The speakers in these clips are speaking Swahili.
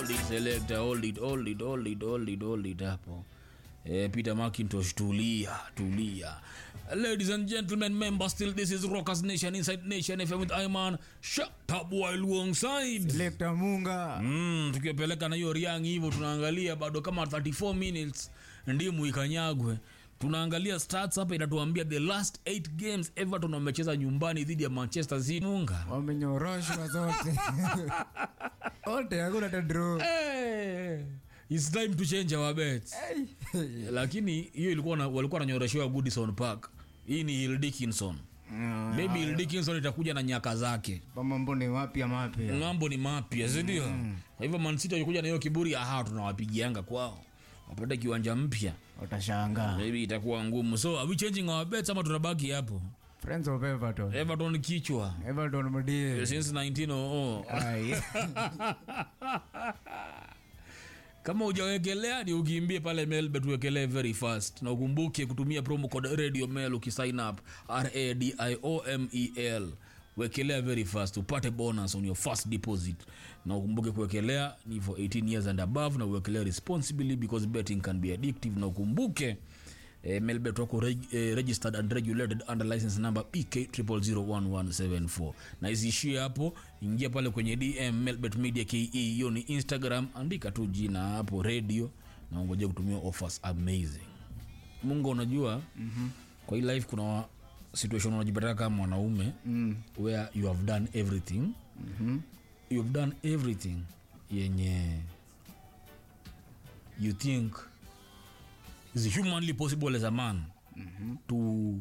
hold it selector hold it hold it hold it hold it hold it hapo eh, peter macintosh tulia tulia ladies and gentlemen members still this is rockers nation inside nation fm with iman shut up while alongside Lekta Munga. Mm, tukiwapeleka na hiyo riang hivyo tunaangalia bado kama 34 minutes ndimu ikanyagwe tunaangalia stats hapa inatuambia the last 8 games everton wamecheza nyumbani dhidi ya manchester city munga Wamenyoroshwa zote. Wote hakuna hata draw. hey, it's time to change our bets lakini hiyo ilikuwa na, walikuwa wananyoreshewa goodison park hii ni hill dickinson Mm, maybe hill dickinson itakuja na nyaka zake Mambo ni mapya mapya. ng'ambo ni mapya sindio kwa hivyo mansiti wakikuja na hiyo kiburi aha tunawapigianga kwao wapate kiwanja mpya Utashangaa. maybe itakuwa ngumu so are we changing our bets ama tunabaki hapo Friends of Everton. everton kichwa Everton mdie. since 1900 Ai. kama ujawekelea ni ukimbie pale melbet uwekelee very fast na ukumbuke kutumia promo code radio mail ukisign up radiomel wekelea very fast upate bonus on your first deposit na ukumbuke kuwekelea ni for 18 years and above na uwekelea responsibly because betting can be addictive na ukumbuke eh, melbet wako reg, eh, registered and regulated under license number pk 0001174 na isiishie hapo ingia pale kwenye dm melbet media ke hiyo ni instagram andika tu jina hapo radio na ungoja kutumia offers amazing mungu unajua mm-hmm. kwa hii life kuna wa- situation unajipata kama mwanaume mm. where you have done everything mm-hmm. you have done everything yenye you think is humanly possible as a man mm-hmm. to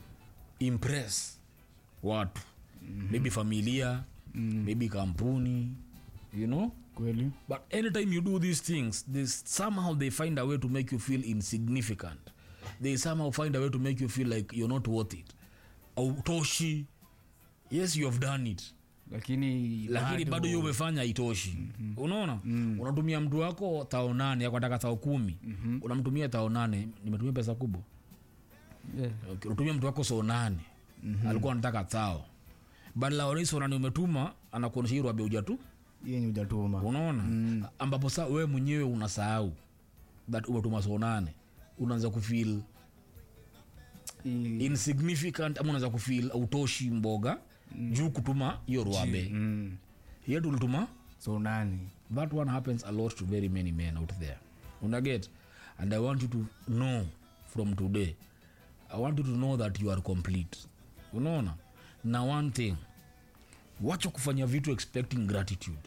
impress watu mm-hmm. maybe familia mm-hmm. maybe kampuni you know Kweli. but anytime you do these things this somehow they find a way to make you feel insignificant they somehow find a way to make you feel like you're not worth it autoshi yes you have done it Lakini lakini bado hiyo umefanya itoshi mm-hmm. unaona mm-hmm. unatumia mtu wako thao nane akataka thao kumi mm-hmm. unamtumia thao nane nimetumia pesa kubwa Yeah. okay. unatumia mtu wako so nane mm-hmm. alikuwa anataka thao badala ya so nane umetuma anakuonyesha hii rwabe uja tu Hiyo ni hujatuma. unaona mm. ambapo saa wewe mwenyewe unasahau that umetuma so nane unaanza kufil Hii- insignificant ama unaanza kufil autoshi mboga mm. juu kutuma hiyo rwabe Mm. hiyo tulituma So nani? that one happens a lot to very many men out there unaget and i want you to know from today i want you to know that you are complete unaona na one thing wacha kufanya vitu expecting gratitude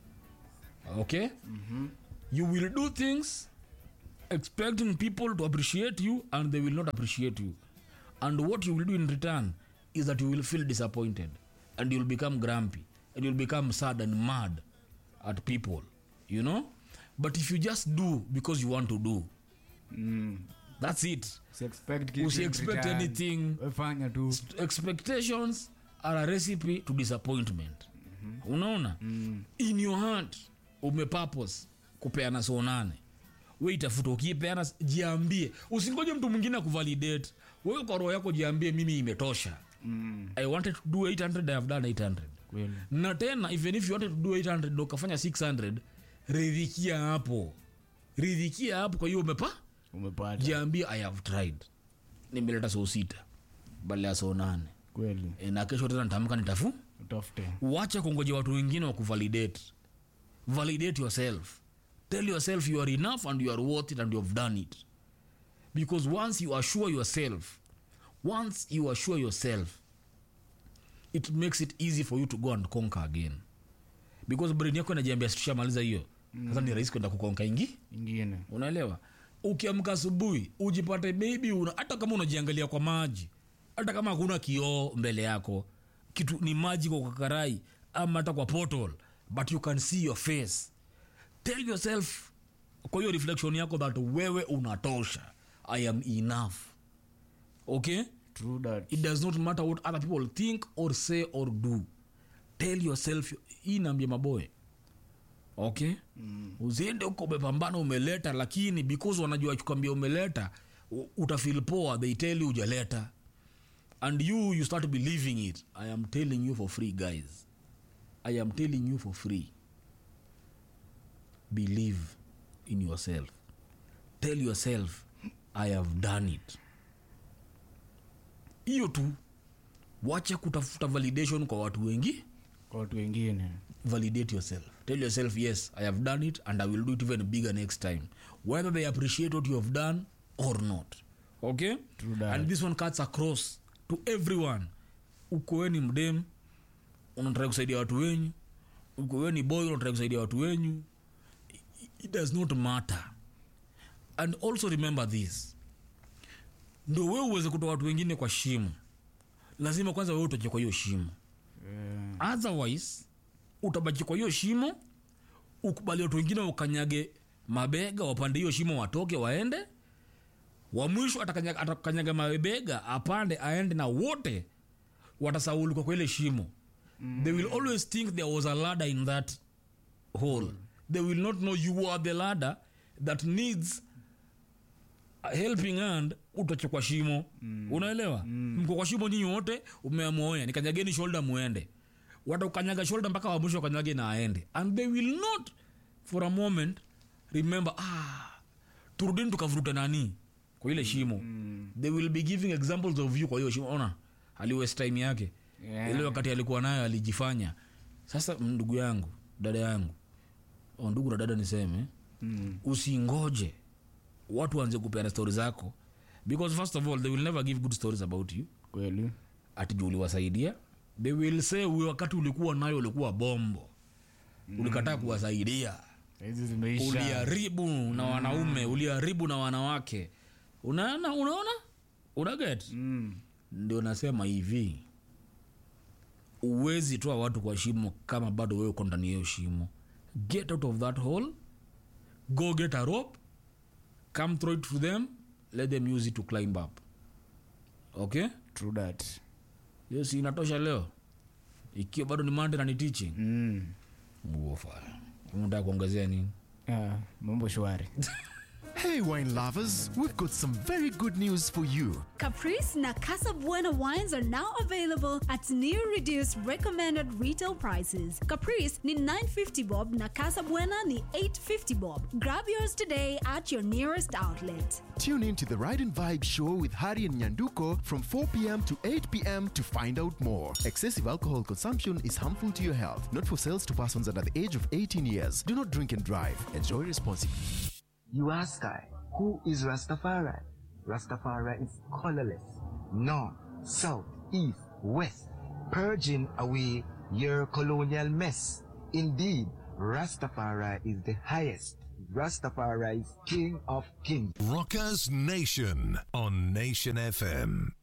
okay mm-hmm. you will do things expecting people to appreciate you and they will not appreciate you and what you will do in return is that you will feel disappointed and you'll become grumpy and you'll become sad and mad at people you know but if you just do because you want to do Mm. that's it Si expect kitu Usi in expect return. anything. Wefanya tu. expectations are a recipe to disappointment mm-hmm. unaona mm. in your heart umepurpose kupeana so nane we itafuta ukipeana jiambie usingoje mtu mwingine akuvalidate wewe kwa roho yako jiambie mimi imetosha Mm. i wanted to do 800 i have done 800 Kweli. na tena even if you wanted to do 800 na ukafanya 600 ridhikia hapo ridhikia hapo kwa hiyo umepa Umepata. jiambie i have tried nimeleta soo sita badala ya soo nane Kweli. e, na kesho tena nitaamka nitafu Utafute. wacha kungoja watu wengine wa kuvalidate validate yourself tell yourself you are enough and you are worth it and you have done it because once you assure yourself once you assure yourself it makes it easy for you to go and conquer again because brain yako inajiambia tushamaliza hiyo sasa ni rahisi kwenda kukonka ingi Ingine. unaelewa ukiamka asubuhi ujipate maybe una, hata kama unajiangalia kwa maji hata kama hakuna kioo mbele yako kitu ni maji kwa kakarai ama hata kwa portal but you can see your face tell yourself kwa hiyo reflection yako that wewe unatosha i am enough okay True that. it does not matter what other people think or say or do tell yourself hii naambia maboy okay mm. usiende huko umepambana umeleta lakini because wanajua kukwambia umeleta u- utafeel poa they tell you ujaleta and you you start believing it i am telling you for free guys i am telling you for free believe in yourself tell yourself i have done it hiyo tu wacha kutafuta validation kwa watu wengi kwa watu wengine validate yourself tell yourself yes i have done it and i will do it even bigger next time whether they appreciate what you have done or not okay True that. and this one cuts across to everyone ukoweni mdem unatrai kusaidia watu wenyu ukoweni boy unatrai kusaidia watu wenyu I- it does not matter and also remember this ndo wewe uweze kutoa watu wengine kwa shimo lazima kwanza wewe utoke kwa hiyo shimo Eh, otherwise utabaki kwa hiyo shimo ukubali watu wengine ukanyage mabega wapande hiyo shimo watoke waende wa mwisho atakanyaga, atakanyaga mabega apande aende na wote watasaulika kwa ile shimo mm. they will always think there was a ladder in that hole mm. they will not know you are the ladder that needs a helping hand utoche kwa shimo mm. unaelewa mm. mko kwa shimo nyinyi wote umeamuoya nikanyageni shoulder muende watakanyaga shoulder mpaka wa mwisho wakanyage na aende and they will not for a moment remember ah turudini tukavuruta nani kwa ile shimo mm. they will be giving examples of you kwa hiyo shimo ona aliwest time yake Yeah. ile wakati alikuwa nayo alijifanya sasa ndugu yangu dada yangu o ndugu na dada niseme mm, usingoje watu waanze kupeana stori zako because first of all they will never give good stories about you kweli ati juu uliwasaidia they will say "Wewe wakati ulikuwa nayo ulikuwa bombo ulikataa kuwasaidia hizi zimeisha uliharibu na wanaume uliharibu na wanawake unaona unaona unaget mm, ndio nasema hivi uwezi toa watu kwa shimo kama bado wewe uko ndani ya hiyo shimo get out of that hole go get a rope come throw it to them let them use it to climb up okay true that hiyo si inatosha leo ikiwa bado ni mande na ni teaching mm. uofa unataka kuongezea nini ah, mambo shwari Hey, wine lovers, we've got some very good news for you. Caprice na Casa Buena wines are now available at new reduced recommended retail prices. Caprice ni 950 bob na Casa Buena ni 850 bob. Grab yours today at your nearest outlet. Tune in to the Ride and Vibe show with Hari and Nyanduko from 4 p.m. to 8 p.m. to find out more. Excessive alcohol consumption is harmful to your health, not for sales to persons under the age of 18 years. Do not drink and drive. Enjoy responsibly. You ask I, who is Rastafari? Rastafari is colorless, north, south, east, west, purging away your colonial mess. Indeed, Rastafari is the highest. Rastafari is king of kings. Rockers Nation on Nation FM.